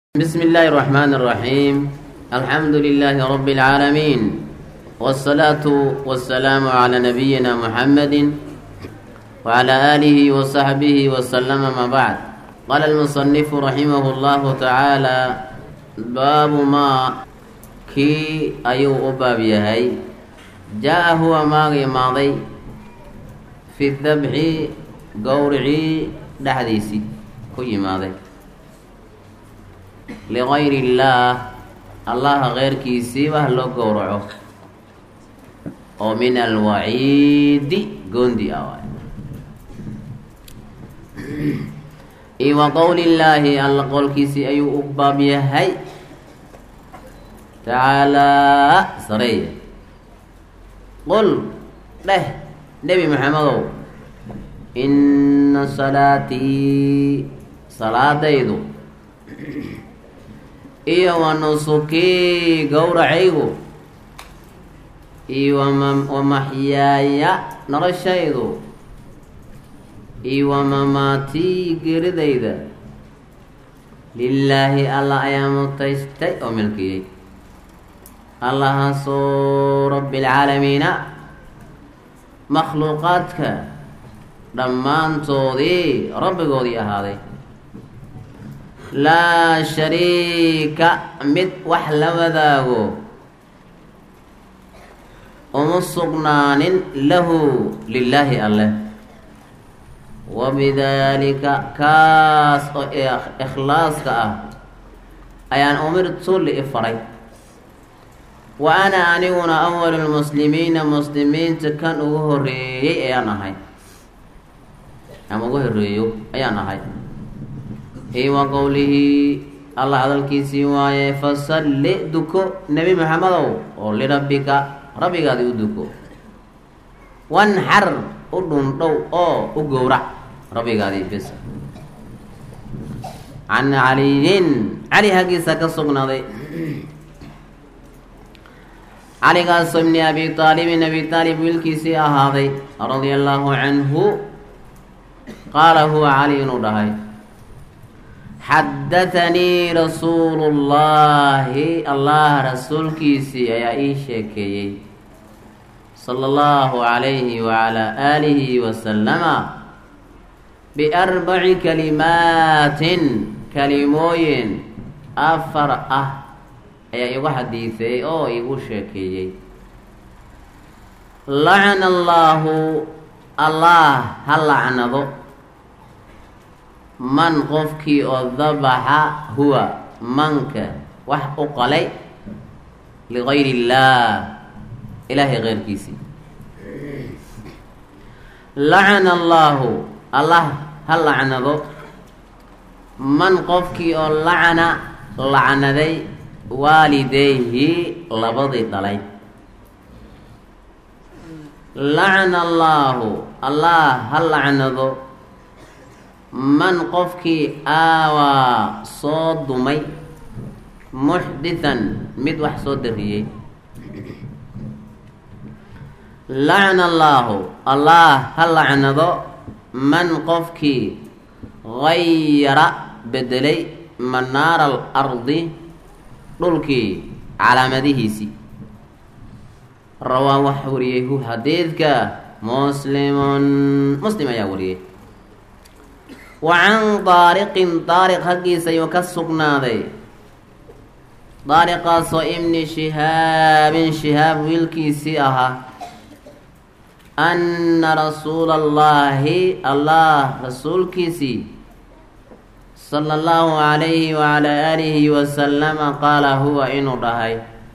بسم الله الرحمن الرحيم الحمد لله رب العالمين والصلاة والسلام على نبينا محمد وعلى آله وصحبه وسلم ما بعد قال المصنف رحمه الله تعالى باب ما كي أيو أباب يهي جاء هو ماغي ماضي في الذبح قورعي دحديسي كي ماضي ligayr illaah allaha keyrkiisii bah loo gowraco oo min alwaciidi goondi ah waay iyo wa qowli illaahi alla qowlkiisii ayuu u baab yahay tacaalaa sareeya qul dheh nebi maxamedow inna salaatii salaadaydu iyo wa nusukii gowracaygu iyo wa maxyaaya noloshaydu iyo wa mamaatii geridayda lilaahi allah ayaa mutaystay oo milkiyey allahaasoo rabbialcaalamiina makhluuqaadka dhammaantoodii rabbigoodii ahaaday laa shariika mid wax la wadaago uma sugnaanin lahu lilaahi alleh wabidaalika kaas oo ikhlaaska ah ayaan umirtu li faray wa ana aniguna awalu lmuslimiina muslimiinta kan ugu horeeyey ayaan ahay ama ugu horeeyo ayaan ahay iyo wa qowlihii allah hadalkiisii waaye fasalli duko nebi maxamedow oo lirabbika rabbigaadi u duko wanxar u dhundhow oo u gowrac rabbigaadii bis can caliyin cali haggiisa ka sugnaaday caligaasoo ibni abi aalibin abi aalib wiilkiisii ahaaday radia allaahu canhu qaala huwa cali inuu dhahay xadathanii rasuulu llaahi allah rasuulkiisii ayaa ii sheekeeyey sala allahu calayhi wacalaa aalihi wasalama biarbaci kalimaatin kalimooyin afar ah ayaa igu xadiiseeyey oo igu sheekeeyey lacana allaahu allah ha lacnado man qofkii oo dabaxa huwa manka wax u qalay ligayri illaah ilaahay keyrkiisii lacana allaahu allah ha lacnado man qofkii oo lacana lacnaday waalideyhi labadii dhalay lacana allaahu allah ha lacnado man qofkii aawaa soo dumay muxdithan mid wax soo dariyey lacna allaahu allah ha lacnado man qofkii gayara bedelay manaara al ardi dhulkii calaamadihiisii rawaa wax wariyey hu xadiidka muslimun muslim ayaa wariyey wa can daariqin daariq haggiisa ayuu ka sugnaaday daariqaasoo ibni shihaabin shihaab wiilkiisii ahaa anna rasuula allaahi allah rasuulkiisii sala allahu calayhi wacalaa aalihi wasalama qaala huwa inuu dhahay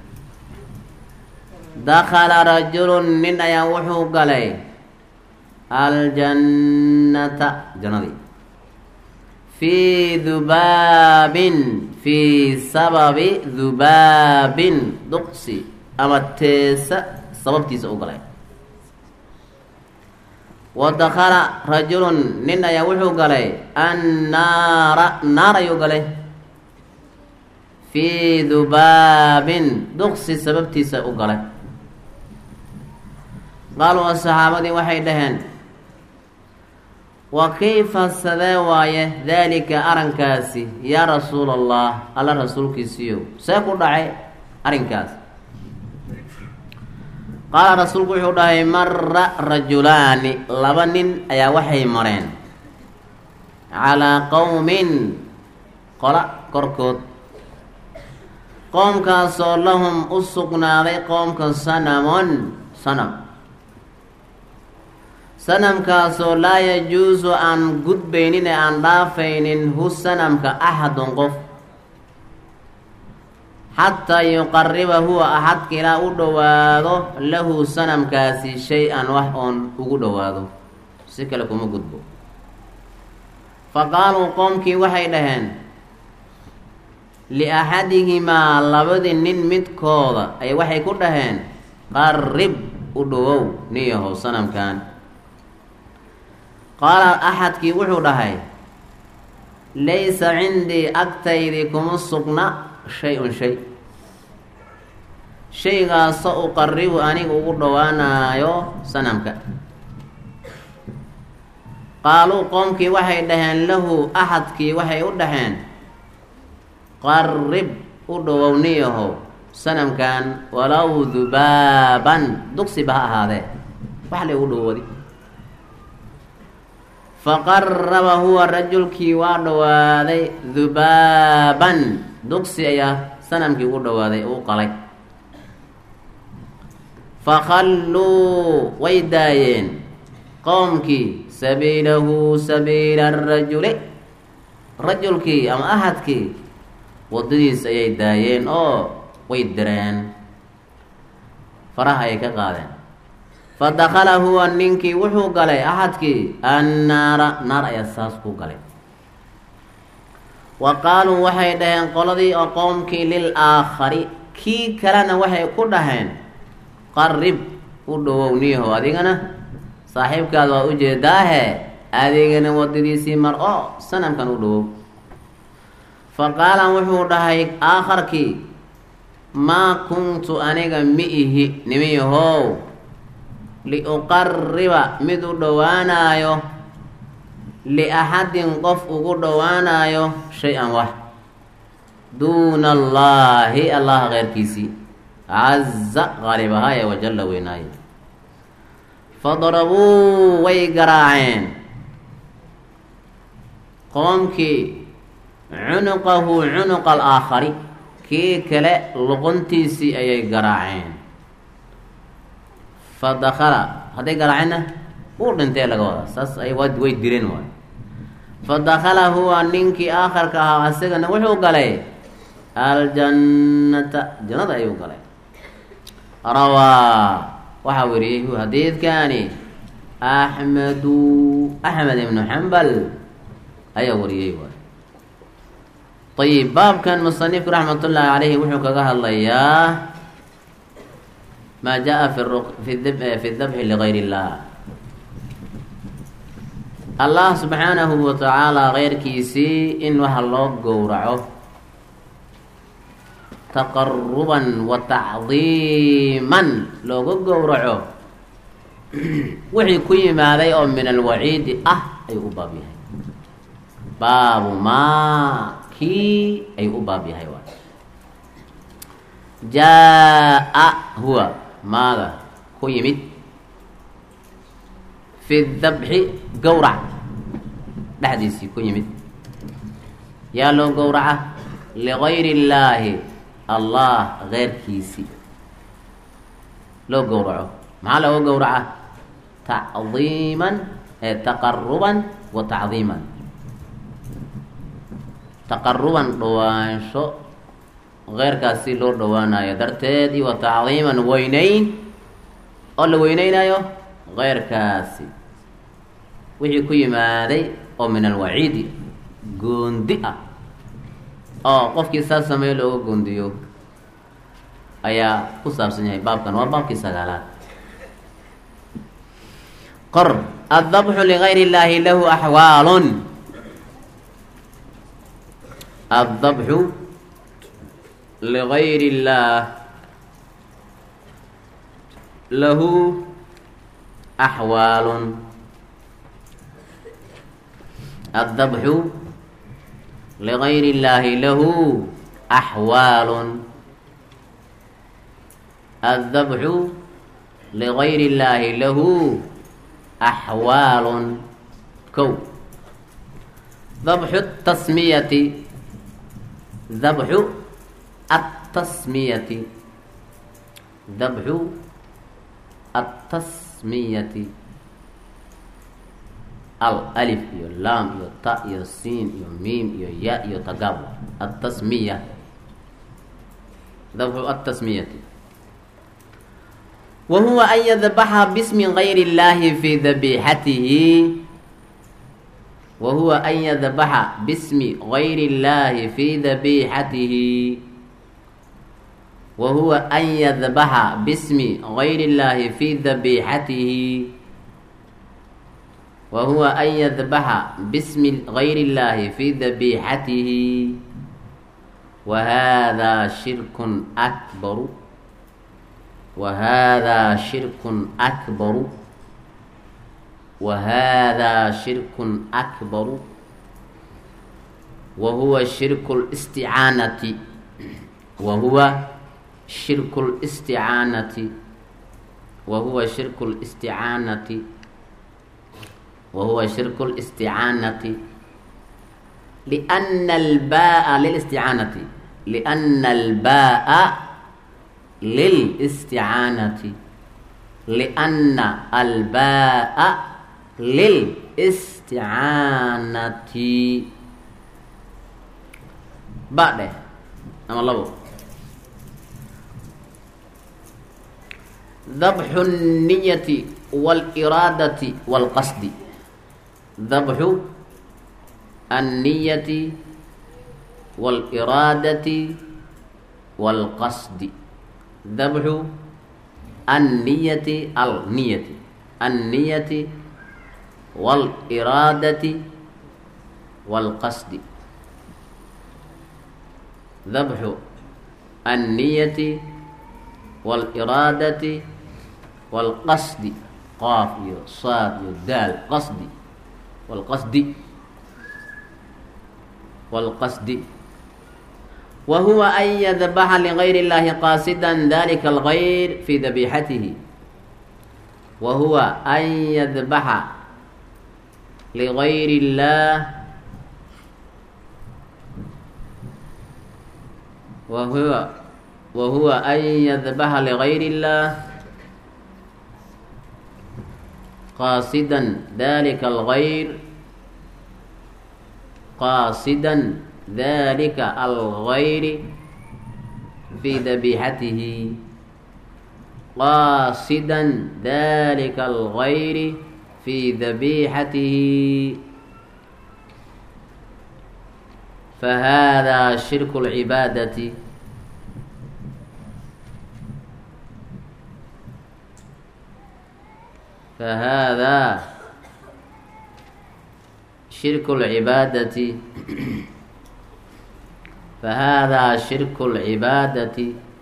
dakhala rajulun nin ayaa wuxuu galay aljannata jannadii fii dubaabin fii sababi dubaabin duqsi ama teesa sababtiisa u galay wa dakhala rajulun nin ayaa wuxuu galay annaara naar ayuu galay fii dubaabin duqsi sababtiisa u galay qaaluu saxaabadii waxay dhaheen wa kayfa sadee waaye daalika arrinkaasi yaa rasuula allah alla rasuulkiisiiyow see ku dhacay arrinkaas qaala rasuulku wuxuu dhahay mara rajulaani laba nin ayaa waxay mareen calaa qowmin qola korkood qoomkaasoo lahum u sugnaaday qoomka sanamon sanam sanamkaasoo laa yajuusu aan gudbaynin ee aan dhaafaynin hu sanamka axadun qof xataa yuqariba huwa axadka ilaa u dhowaado lahu sanamkaasi shay-an wax oon ugu dhowaado si kale kuma gudbo fa qaaluu qoomkii waxay dhaheen liaxadihimaa labadii nin midkooda ay waxay ku dhaheen qarib u dhowow niyahow sanamkan qaala axadkii wuxuu dhahay laysa cindii agtaydii kuma sugna shay-un shay shaygaasoo uqaribu aniga ugu dhowaanayo sanamka qaaluu qoomkii waxay dhaheen lahu axadkii waxay u dhaheen qarib u dhowowniyahow sanamkan walow dubaaban dugsiba ha ahaadee wax la ugu dhowooday faqaraba huwa rajulkii waa dhowaaday dubaaban dugsi ayaa sanamkii ugu dhowaaday uu qalay fakhalluu way daayeen qoomkii sabiilahu sabiila arajuli rajulkii ama ahadkii waddadiis ayay daayeen oo way direen faraha ayay ka qaadeen fa dakhala huwa ninkii wuxuu galay axadkii annaara naar ayaa saas ku galay wa qaaluu waxay dhaheen qoladii oo qoomkii lil aakhari kii kalena waxay ku dhaheen qarib u dhowow niyahow adigana saaxiibkaada waa ujeedaahe adigana waddadiisii mar oo sanamkan u dhowow fa qaala wuxuu dhahay aakharkii maa kuntu aniga mi ihi nimiyahow liuqariba mid u dhowaanaayo liaxadin qof ugu dhowaanaayo shay-an wax duuna allaahi allaha keyrkiisii caza qaalib ahaaye wajalla weynaaye fadarabuu way garaaceen qoomkii cunuqahu cunuqa alaakhari kii kale luquntiisii ayay garaaceen fa dakala hadday garaaceenna uu dhintee laga wadaa saas ay way direen waay fa dakala huwa ninkii aakharka ahaa isagana wuxuu galay aljannata jannada ayuu galay rawaa waxaa weriyey xadiidkani axmedu axmed ibnu xambal ayaa wariyey waay ayib baabkan musanifku raxmat ullaahi caleyhi wuxuu kaga hadlayaa maa jaa fi fi dabxi ligayr illah allah subxaanahu wa tacaala keyrkiisii in waxa loo gowraco taqaruban wa tacdiiman looga gowraco wixii ku yimaaday oo min alwaciidi ah ayuu u baab yahay baabu maa kii ayuu u baab yahay waay jaa-a huwa maaga ku yimid fi dabxi gowrac dhexdiisii ku yimid yaa loo gowraca ligayri illaahi allah keyrkiisii loo gowraco maxaa looga gowraca tacdiiman ee taqaruban wa tacdiiman taqaruban dhawaansho keyrkaasi loo dhawaanayo darteed iyo wa tacdiiman weyneyn oo la weyneynayo keyrkaasi wixii ku yimaaday oo min alwaciidi goondi ah oo qofkii saas sameeyo looga goondiyo ayaa ku saabsan yahay baabkan waa baabkii sagaalaad qor addabxu ligayr illaahi lahu axwaalun addabxu ligayr illaah lahu axwaalun addabxu ligayri illaahi lahu axwaalun addabxu ligayri illaahi lahu axwaalun kow dabxu tasmiyati dabxu التسمية ذبح التسمية الألف يو لام يو تاء يو سين يو ميم يو ياء يو تقاب التسمية ذبح التسمية وهو أن يذبح باسم غير الله في ذبيحته وهو أن يذبح باسم غير الله في ذبيحته وهو أن يذبح باسم غير الله في ذبيحته وهو أن يذبح باسم غير الله في ذبيحته وهذا شرك أكبر وهذا شرك أكبر وهذا شرك أكبر وهو شرك الاستعانة وهو شرك الاستعانة وهو شرك الاستعانة وهو شرك الاستعانة لأن الباء للاستعانة لأن الباء للاستعانة لأن الباء للاستعانة بعد أما الله ذبح النية والإرادة والقصد ذبح النية والإرادة والقصد ذبح النية النية النية والإرادة والقصد ذبح النية والإرادة والقصد قاف يو صاد يو دال قصد والقصد والقصد وهو أن يذبح لغير الله قاصدا ذلك الغير في ذبيحته وهو أن يذبح لغير الله وهو وهو أن يذبح لغير الله قاصدا ذلك الغير قاصدا ذلك الغير في ذبيحته قاصدا ذلك الغير في ذبيحته فهذا شرك العبادة فهذا شرك العبادة فهذا شرك العبادة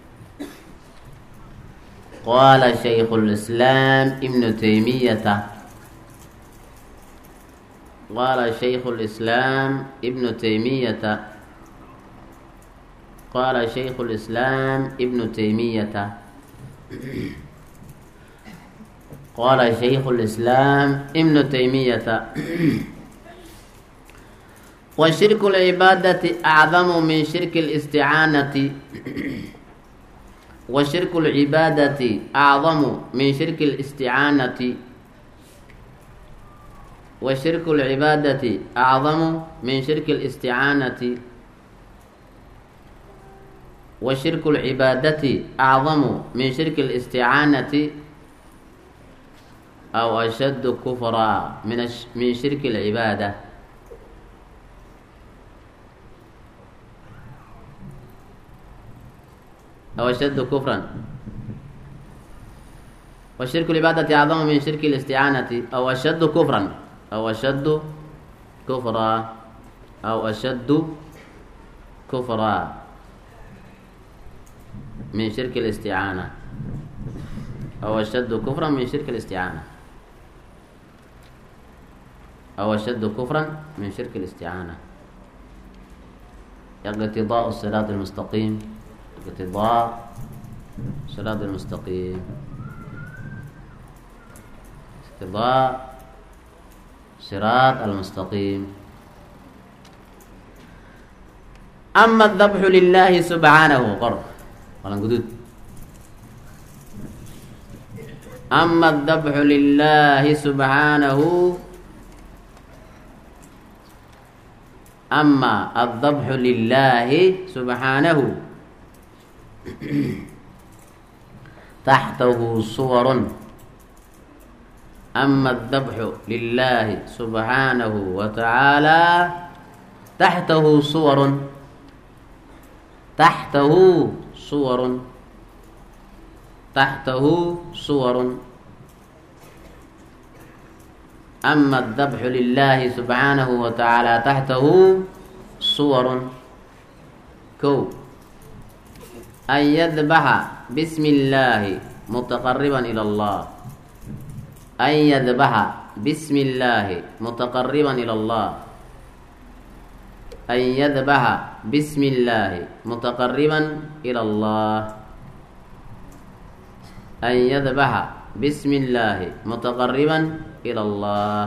قال شيخ الإسلام ابن تيمية قال شيخ الإسلام ابن تيمية قال شيخ الإسلام ابن تيمية قال شيخ الإسلام ابن تيمية وشرك العبادة أعظم من شرك الاستعانة وشرك العبادة أعظم من شرك الاستعانة وشرك العبادة أعظم من شرك الاستعانة وشرك العبادة أعظم من شرك الاستعانة أو أشد كفرا من من شرك العبادة أو أشد كفرا وشرك العبادة أعظم من شرك الاستعانة أو أشد كفرا أو أشد كفرا أو أشد كفرا من شرك الاستعانة أو أشد كفرا من شرك الاستعانة aw ashaddu kufran min shirki اlisticaana iqtidaء siraat اlmustaqiim iqtidaa siraat اlmustaqiim iqtidaa siraat almustaqiim ama adabxu lilahi subxaanahu qor walan guduud ama adabxu lilahi subxaanahu ama adabxu lilahi subxaanahu taxtahu suwarun ama adabxu lilahi subxaanahu wa tacaala taxtahu suwarun taxtahu suwarun taxtahu suwarun ama adabxu lilahi subxaanahu wa tacaala taxtahu suwarun kow an yadbaxa bismi illaahi mutaqariban ila allah an yadbaxa bismi illaahi mutaqariban ila allah an yadbaxa bismi illaahi mutaqariban ila allah an yadbaxa bismi illaahi mutaqariban ila allah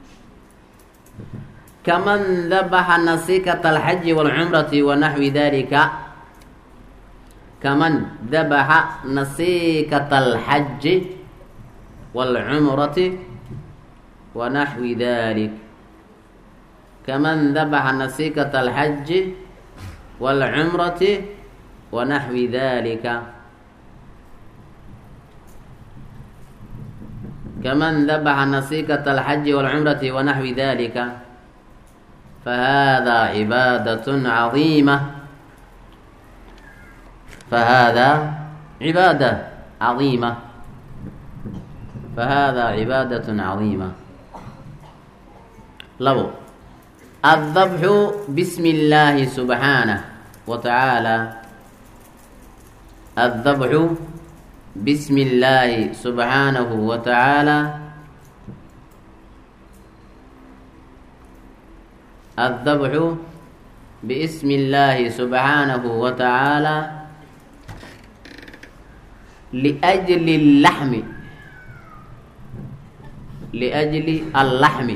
kaman dabaxa nasikat alxaji walcumrati wa naxwi dalika kaman dabaxa nasikat alxaji walcumrati wa naxwi dalik kaman dabaxa nasikat alxaji walcumrati wa naxwi dalika kaman dabaxa nasikat alxaji walcumrati wa naxwi dalika fahada cibaadat cadiima fahada cibaada cadiima fahada cibaadat cadiima labo addabxu bismi illaahi subxaanah wa tacaala addabxu bismi illaahi subxaanahu wa tacaala addabxu biismi illaahi subxaanahu wa tacaala liajli اllaxmi liajli allaxmi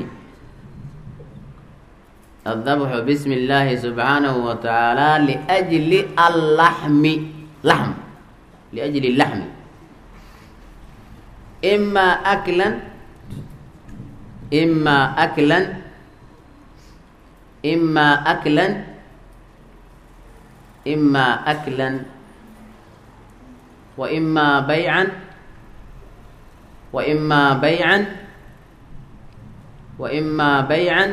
addabxu bismi illaahi subxaanahu wa tacaala liajli allaxmi laxm liajli laxmi ima aklan ima aklan ima aklan ima aklan wa ima baycan wa ima baycan wa ima baycan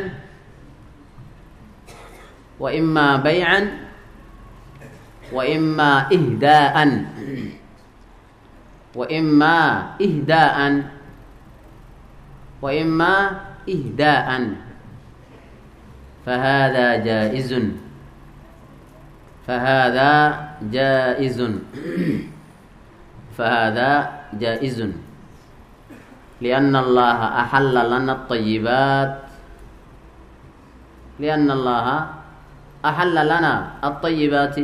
wa ima baycan wa ima ihdaa'an wa ima ihdaa'an wa ima ihdaa'an فهذا جائز فهذا جائز فهذا جائز لأن الله أحل لنا الطيبات لأن الله أحل لنا الطيبات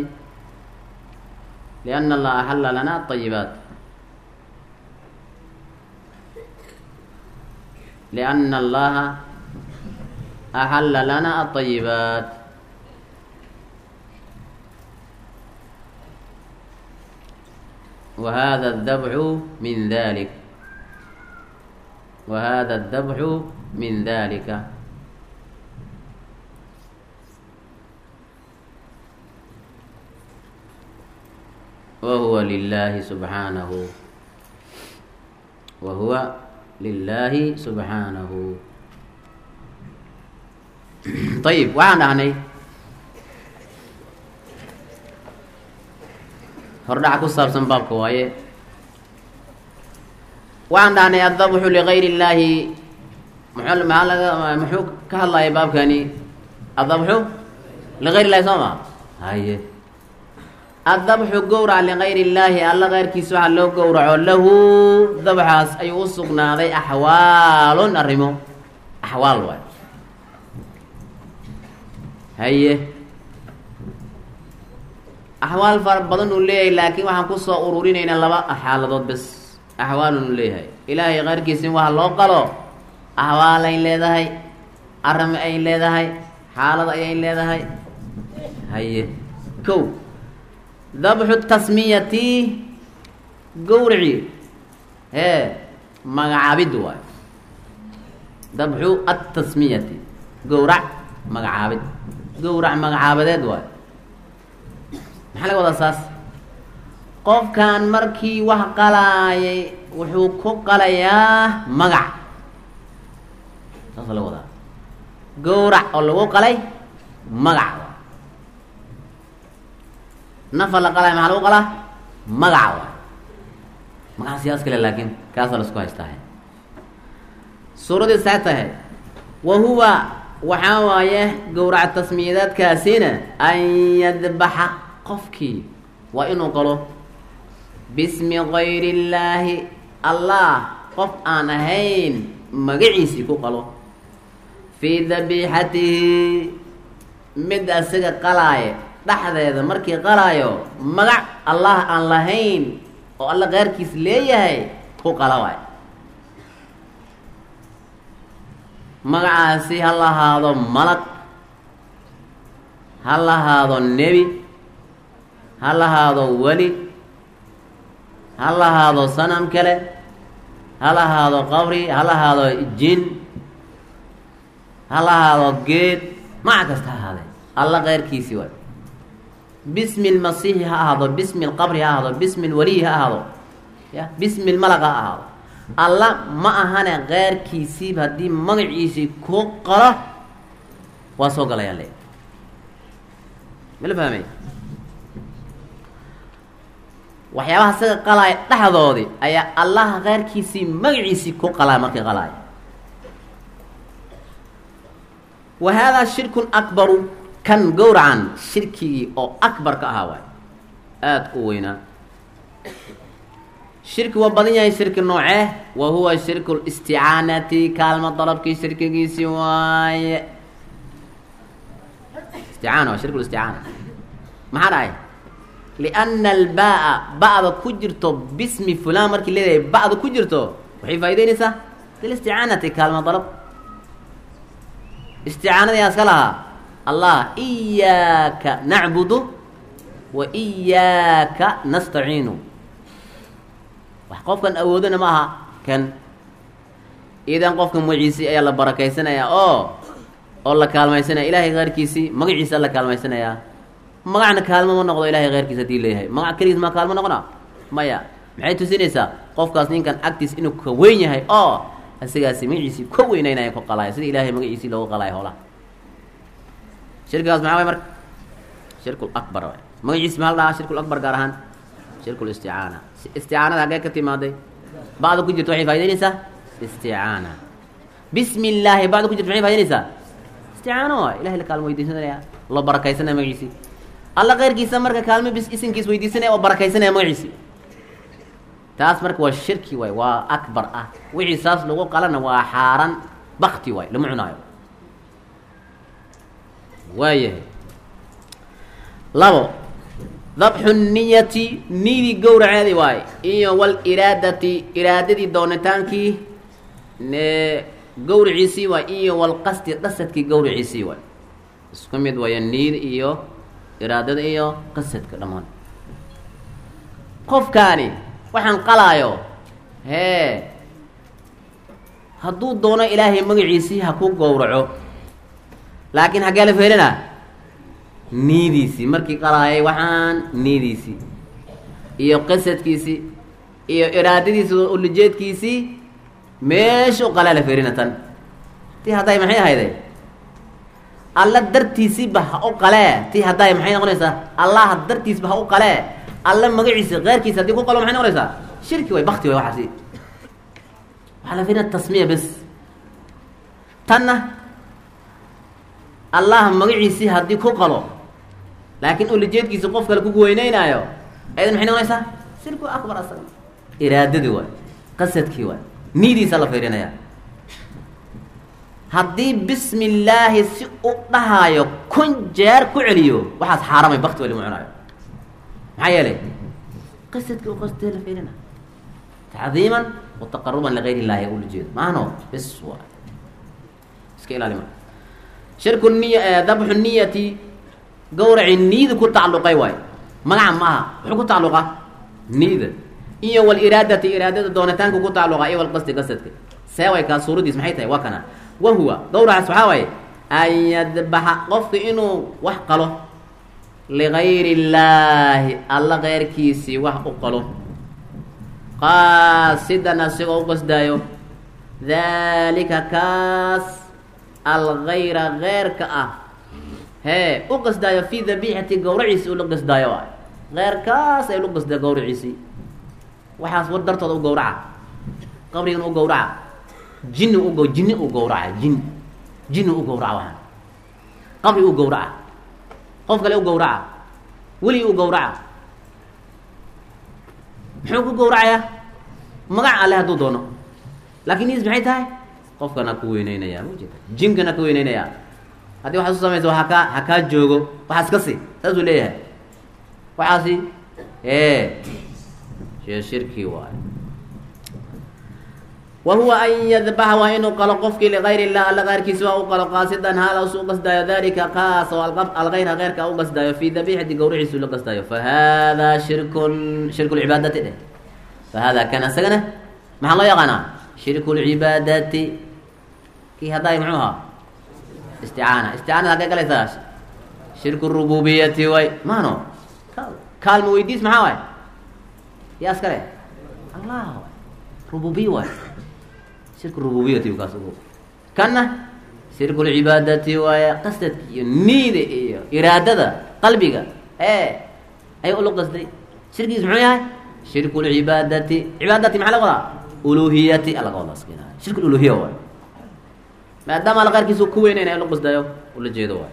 لأن الله أحل لنا الطيبات لأن الله أحل لنا الطيبات وهذا الذبح من ذلك وهذا الذبح من ذلك وهو لله سبحانه وهو لله سبحانه ayib waxaan dhahnay hordhac ku saabsan baabka waaye waxaan dhahnay addabxu ligayr illaahi muxuu maxaa laga muxuu ka hadlaya baabkani addabxu ligayr illahi soo ma haye addabxu gowrac ligayr illaahi alla keyrkiisa waxaa loo gowraco lahu dabxaas ayuu u sugnaaday axwaalun arrimo axwaal waay haye axwaal fara badan uu leeyahay laakiin waxaan kusoo ururinaynaa laba xaaladood bes axwaalunu leeyahay ilaahay qayrkiisin waxa loo qalo axwaal ay leedahay arame ay leedahay xaalad ayay leedahay haye kow dabxu tasmiyati gowrici hee magacaabid waayo dabxu atasmiyati gowrac magacaabid gowrac magacaabadeed waayo maxaa laga wadaa saas qofkan markii wax qalaayay wuxuu ku qalayaa magac saasa laga wadaa gowrac oo lagu qalay magac nafa la qalay maxaa lagu qalaa magaca waay magaca siyaas kale laakiin kaasaa laisku haystaa suuradii saa tahay wa huwa waxaa waaye gowrac tasmiyadeedkaasina an yadbaxa qofkii waa inuu qalo bismi gayri illaahi allah qof aan ahayn magaciisii ku qalo fii dabiixatihi mid asiga qalaaye dhexdeeda markii qalaayo magac allah aan lahayn oo alla qaarkiis leeyahay ku qala waay magacaasi ha lahaado malag ha lahaado nebi ha lahaado weli ha lahaado sanam kale ha lahaado qabri ha lahaado jin ha lahaado geed maca kasta ha ahaadee alla keyrkiisii waay bismi lmasiixi ha ahaado bismi lqabri ha ahaado bismi lwaliyi ha ahaado ya bismi lmalag ha ahaado alla ma ahane keyrkiisiiba haddii magaciisii ku qalo waa soo galayaa le mala fahmay waxyaabaha isaga qalaaya dhexdoodii ayaa allaha keyrkiisii magaciisii ku qalaa markii qalaaya wa haadaa shirkun akbaru kan gowracan shirkigii oo akbar ka ahaa waay aada u weynaa shirki waa badan yahay shirki noocee wa huwa shirku listicaanati kaalmo dalabkii shirkigiisii waaye isticaana waa shirku listicaana maxaa dhahay lianna albaa ba'da ku jirto bismi fulan markii leedahay ba'da ku jirto waxay faa'ideynaysaa lilisticaanati kaalmo dalab isticaanadii aska lahaa allah iyaaka nacbudu wa iyaaka nastaciinu wax qofkan awoodana ma aha kan idan qofka magaciisii ayaa la barakaysanayaa oo oo la kaalmaysanaya ilaahay keyrkiisii magaciisa la kaalmaysanayaa magacna kaalmo ma noqdo ilahay keyrkiis hadii leeyahay magac keligiis ma kaalmo noqona maya maxay tusinaysaa qofkaas ninkan agtiis inuu ka weyn yahay oo asigaasi magaciisii ka weynaynaya ku qalaya sida ilahay magaciisii loogu qalaya howlaha shirkigaas maxaa way marka shirkul akbar waay magaciisi maxaa la dhahaa shirkul akbar gaar ahaan shirkul isticaana isticaanada haggee ka timaaday bacda ku jirto waxay faa'idaynaysaa isticaana bismi illaahi bacda ku jirto maxay faa'idaynaysaa isticaana waay ilahay la kaalmo weydiisanaya loo barakaysanaya magaciisii alla keyrkiisa marka kaalmo bis isinkiis weydiisanaya oo barakaysanaya magaciisii taas marka waa shirki waay waa akbar ah wixii saas lagu qalana waa xaaran bakti waay lama cunaayo waayahay labo dabxu niyati nidii gowraceedi waaye iyo waliraadati iraadadii doonitaankii gowriciisii waay iyo walqasdi qasadkii gowriciisii waay isku mid waaya niid iyo iraadada iyo qasadka dhammaan qofkaani waxaan qalaayo hee hadduu doono ilaahay magaciisii ha ku gowraco laakiin haggee la feerinaa niidiisii markii qalaayay waxaan niidiisii iyo qasadkiisii iyo iraadadiisi ulajeedkiisii meeshu qalaa la feerina tan tii hadday maxay ahayde alla dartiisiiba ha u qalee tii hadday maxay noqonaysaa allaha dartiisba ha u qalee alla magaciisa keyrkiisa haddii ku qalo maxay noqonaysaa shirki way bakti way waxaasi waxaa la feerina tasmiya bes tanna allah magaciisii haddii ku qalo laakiin ulajeedkiisa qof kale kugu weyneynaayo aydan maxay noqonaysaa shirku akbar asaga iraadadii waay qasadkii waay niidiisa la fiirinaya haddii bismi illaahi si u dhahaayo kun jeer ku celiyo waxaas xaaramay bakti wali ma cunaayo maxaa yeelay qasadka u qastee la fiirina tacdiiman wa taqaruban ligayr illaahi ula jeedo maahno bis waa iska ilaali marka shirku niya dabxu niyati gawraci niyada ku tacalluqay waayo magaca ma aha wuxuu ku tacalluqa niyada iyo waliraadati iraadada doonitaanka ku tacalluqa iyo walqasdi qasadka see way kaa suuradiis maxay tahay waa kana wa huwa gawracaas waxaa waaye an yadbaxa qofka inuu wax qalo ligayri illaahi alla keyrkiisii wax u qalo qaasidan asigoo u qasdaayo daalika kaas algayra keyrka ah hee u qasdaayo fii dabiixati gawraciisi ula qasdaayo a keyrkaas ay lu qasdaa gawraciisii waxaas war dartooda u gawraca qabrigan u gawraca jinni u jinni u gawraca jin jinni u gawraca waxaan qabri u gawraca qof kale u gawraca weli u gawraca muxuu ku gawracayaa magac alle hadduu doono laakin is maxay tahay qofkana ku weyneynaya maujeeda jinkana ku weyneynaya haddii waxaad u samaysa hakaa ha kaa joogo waxaas ka si saasuu leeyahay waxaasi e shee shirki waay wa huwa an yadbaxa waa inuu qalo qofkii ligayr illah alla keyrkiisa waa u qalo qaasidan haalasu u qasdaayo dalika kaas oo algayra keyrka u qasdaayo fii dabiixati gawriciisu la qasdaayo fa hada shirkun shirku lcibaadati dheh fa hada kan isagana maxaa loo yaqaanaa shirku lcibaadati kii haddaay muxuu ahaa isticaana isticaanada haggay galaysaa shirku rububiyati way maano kaalma weydiis maxaa waay yaa iskale allah waay rububiya waay shirku rububiyati kaas ugu kanna shirku lcibaadati waaya qasadka iyo niida iyo iraadada qalbiga ee ay ula qasday shirkigiis muxuu yahay shirku lcibaadati cibaadati maxaa laga wadaa uluhiyati alaga wadaa skina shirku uluhiya waay maadaama alla qaarkiisa ku weynayna ula qasdayo ula jeedo waay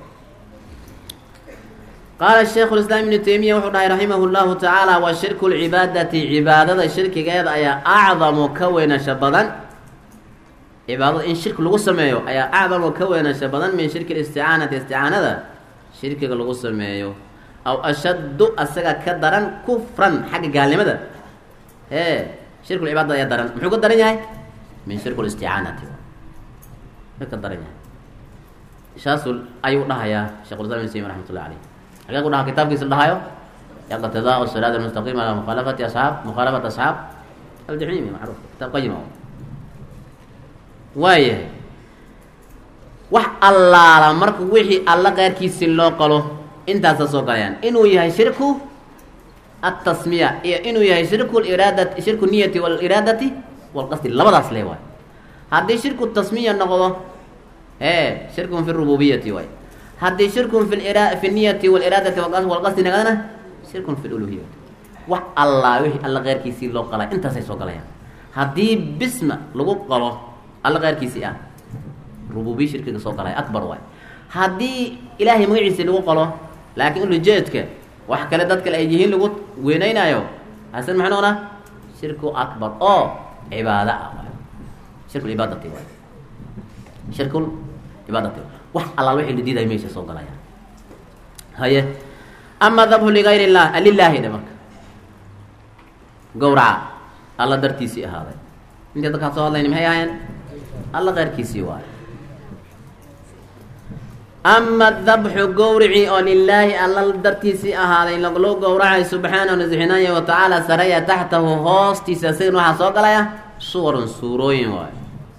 qaala shaykhu lislaam ibnu taymiya wuxuu dhahay raximah llahu tacaala wa shirku lcibaadati cibaadada shirkigeeda ayaa acdamu ka weynasha badan cibaadada in shirki lagu sameeyo ayaa acdamu ka weynasha badan min shirki listicaanati isticaanada shirkiga lagu sameeyo aw ashaddu asaga ka daran kufran xagga gaalnimada ee shirkulcibaadada ayaa daran muxuu ka daran yahay min shirku listicaanati ka daran yahay saasu ayuu dhahayaa shekhulislam ibn taymiya raxmat ullahi caleyh xagee ku dhaha kitaabkiisa dhahayo iqtidaau siraat almustaqim ala mukhaalafati asxaab mukhaalafat asxaab aljaxiimi macruuf kitaab qayima waayahay wax allaala marka wixii alla keyrkiisi loo qalo intaasa soo galayaan inuu yahay shirku atasmiya iyo inuu yahay shirku iraadati shirku niyati waliraadati walqasdi labadaas le waay haddii shirku tasmiya noqdo e shirkun fi rububiyati waay haddii shirkun fi fi niyati waliraadati walqasdi nagadana shirkun fi luluhiyati wax allaa wixii alla keyrkiisii loo qalay intaasay soo galayaan haddii bisma lagu qalo alla keyrkiisii ah rububiya shirkiga soo galay akbar waay haddii ilaahay magaciisi lagu qalo laakiin ulujeedka wax kale dad kale ay yihiin lagu weyneynaayo hasan maxay noqonaa shirku akbar oo cibaado ah waay shirku cibaadati waay shirkul cibaadati wax allaal wixii la diidayo meesha soo galaya haye ama dabhu ligayr illah lilaahi dhe marka gawraca alla dartiisii ahaaday intii dadkaa soo hadlayna maxay ahaayeen alla keyrkiisii waayo ama dabxu gowrici oo lilaahi alla dartiisii ahaaday loo gowracay subxaanahu nasixinaaya wa tacaala saraya taxtahu hoostiisa isagan waxaa soo galaya suwarun suurooyin waayo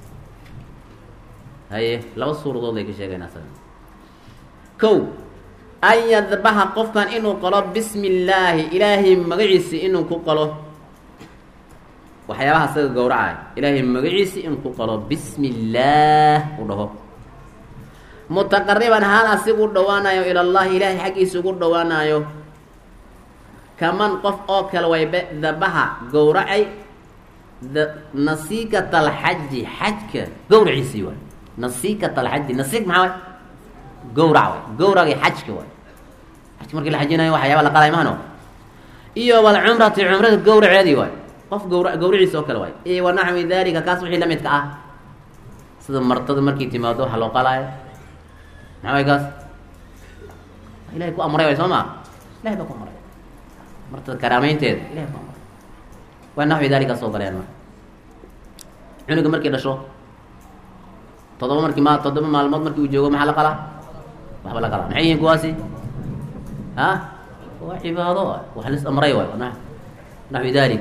haye laba suuradood ay ka sheegayn asaga kow an yadbaxa qofkan inuu qalo bismi illaahi ilaahay magaciisi inuu ku qalo waxyaabaha isaga gowracay ilaahay magaciisi inuu ku qalo bismi illaah u dhaho mutaqariban haal asigu u dhawaanayo ilallahi ilaahay xaggiisa ugu dhawaanayo kaman qof oo kale waybe dabaha gowracay nasiikat alxaji xajka gowraciisii waay nasiikat alxaji nasiik maxaa way gowrac way gowragii xajka waay xajka markii la xajinayo waxyaaba la qalay mahano iyo walcumrati cumrada gowraceedii waay qof gawra gawriciisa oo kale waay iyo wanaxwi dalika kaas wixii la midka ah sida martada markay timaado waxa loo qalaayo maxaa way kaas ilahay ku amray way soo maa ilahay baa ku amray martada karaameynteeda ilahay ku amray waa naxwi daalika soo galeen marka cunuga markii dhasho toddoba markii ma toddoba maalmood markii uu joogo maxaa la qalaa waxba la qalaa maxay yihiin kuwaasi ha waa cibaado wax lis amray waay na naxwi dalik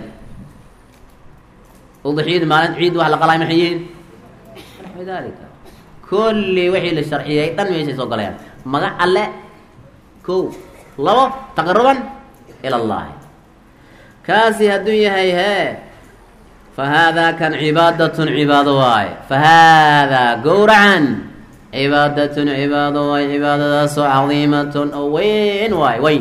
udxiyada maalin ciid wax la qalay maxay yihiin naxwi dalika kulli wixii la sharciyay dhan meeshay soo galayaan magac alle ko labo taqaruban ila allahi kaasi hadduu yahay hee fa haadaa kan cibaadatun cibaado waaye fa haadaa gowracan cibaadatun cibaado waaye cibaadadaasoo cadiimatun oo weyn waaye weyn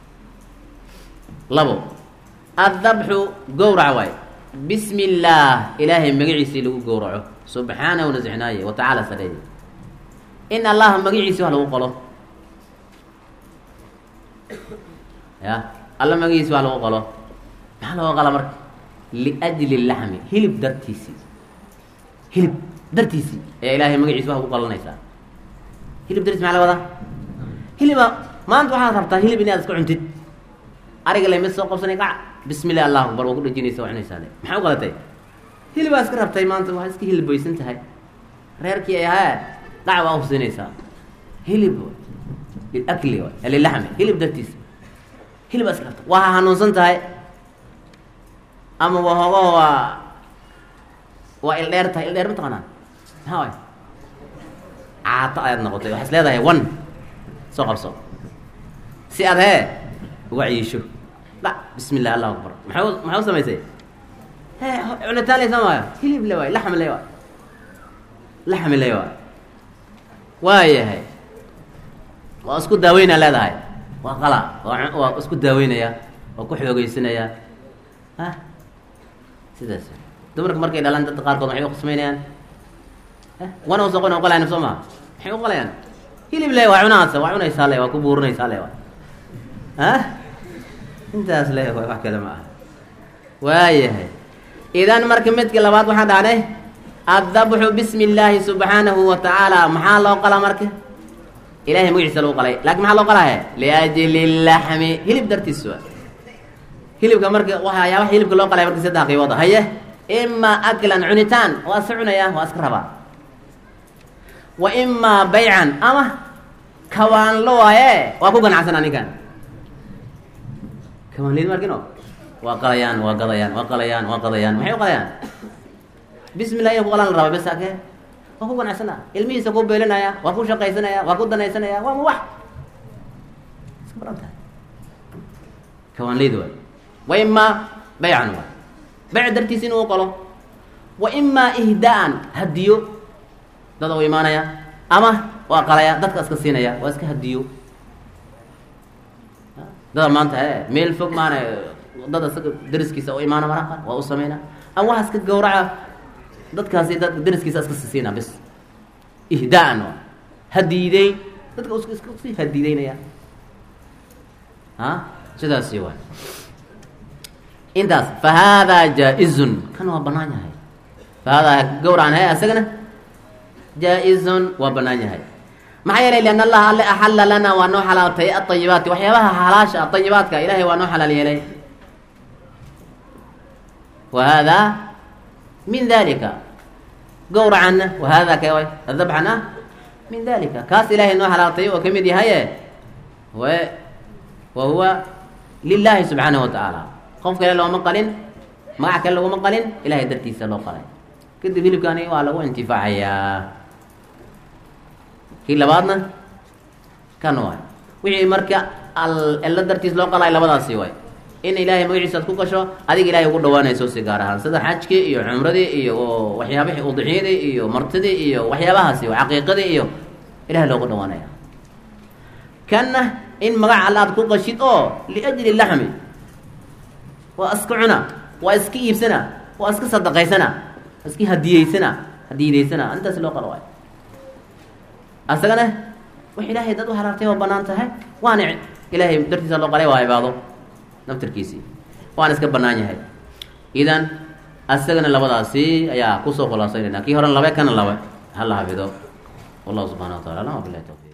labo addabxu gowrac waaye bismi illaah ilaahay magaciisii lagu gowraco subxaanahu nasixnaaye wa tacaala sareeye in allaha magaciisi wax lagu qolo ya alla magaciisi wax lagu qolo maxaa looga qala marka liajli laxmi hilib dartiisii hilib dartiisii ayaa ilaahay magaciisi wax ugu qalanaysaa hilib dartiis maxaa la wadaa hiliba maanta waxaad rabtaa hilib inaad iska cuntid ariga lamid soo qabsanay qac bismi illah allahu akbar waa ku dhajinaysa waa cunaysaa le maxaa u qalatay hilibaa iska rabtay maanta waxaad iska hilibbaysan tahay reerkii ay ahaa qac waa usinaysaa hilib liakli lilaxmi hilib dartiisa hilibaa iska rabta waa hanuunsan tahay ama waa hoogaho waa waa ildheer tahay ildheer ma taqaanaa maxaa waay caato ayaad noqotay waxaad is leedahay wan soo qabso si aad hee uga ciisho la bismi illah allahu akbar maxay u maxay u samaysay he cunitaan laysa maayo hilib le waay laxmi le waay laxmi le waay waayahay waa isku daaweynaa leedahay waa qala waa waa isku daaweynaya waa ku xoogeysanaya ha sidaas dumarka markay dhalaan dadka qaarkood maxay uqsmaynayaan wana usoo qon qalayan soo maa maxay u qalayaan hilib le waa cunaasa waa cunaysaa le waa ku buurinaysaa le waa ha intaas le waay wax kale ma aha waayahay idan marka midka labaad waxaan dhahnay addabxu bismi illaahi subxaanahu wa tacaala maxaa loo qalaa marka ilahay magaciisa lagu qalay lakin maxaa loo qalaahe liajli laxmi hilib dartiis waa hilibka marka waxyaabaha hilibka loo qalay marka saddex qiibooda haye imaa aklan cunitaan waa iska cunaya waa iska rabaa wa imaa baycan ama kawaanlo waaye waa ku ganacsanaa ninkan kawaanlid markino waa qalayaan waa gadayaan waa qalayaan waa qadayaan maxay u qalayaan bismi llah in ku qalaan la rabaa bes ake waa ku ganacsanaa ilmihiisa ku beelinaya waa ku shaqaysanaya waa ku danaysanaya waa ma wax iska baran tahay kawaanlid waay wa imaa baycan waay bayc dartiis inuu qalo wa imaa ihdaa-an hadiyo dada u imaanaya ama waa qalaya dadka iska siinaya waa iska hadiyo dada maanta e meel fog maana dada isaga dariskiisa u imaana maraqa waa u sameyna ama waxa iska gawraca dadkaasi dad dariskiisa iska sisiina bis ihdaa-an waa hadiideyn dadka is iska sii hadiideynaya ha sidaasi waay intaas fa haadaa jaa-izun kan waa banaan yahay fa haadaa gawracan he isagana jaa-izun waa banaan yahay maxaa yeelay lian allaha alle axalla lana waa noo xalaaltay aayibaati waxyaabaha halaasha ayibaadka ilahay waa noo xalaal yeelay wa haadaa min dalika gawracanna wa haadaa ka dabxana min dalika kaas ilahay noo xalaaltay oo kamid yahaye w wa huwa lilahi subxaanahu wa tacaala qof kale looma qalin magac kale laguma qalin ilahay dartiisa loo qalay kadib hilibkani waa lagu intifaacayaa kii labaadna kan waay wixii marka alla dartiis loo qalay labadaasi waay in ilaahay magaciisa ad ku gasho adiga ilahay ugu dhawaanayso si gaar ahaan sida xajkii iyo cumradii iyo waxyaabihii udxiyadii iyo martidii iyo waxyaabahaasi caqiiqadii iyo ilahay loogu dhawaanaya kanna in magac alla aad ku qashid oo liajli laxmi waa iska cuna waa iska iibsana waa iska sadaqaysana iska hadiyeysana hadiyidaysana intaas loo qalo waay asagana wax ilaahay dad u halaartay oo banaan tahay waana ilaahay dartiisa loo qalay waa cibaado naftarkiisii waana iska banaan yahay idan asagana labadaasi ayaa kusoo khulaasaynayna kii horena labe kana labe hala hafido wallahu subxana wa tacala alam wabilahi towfiq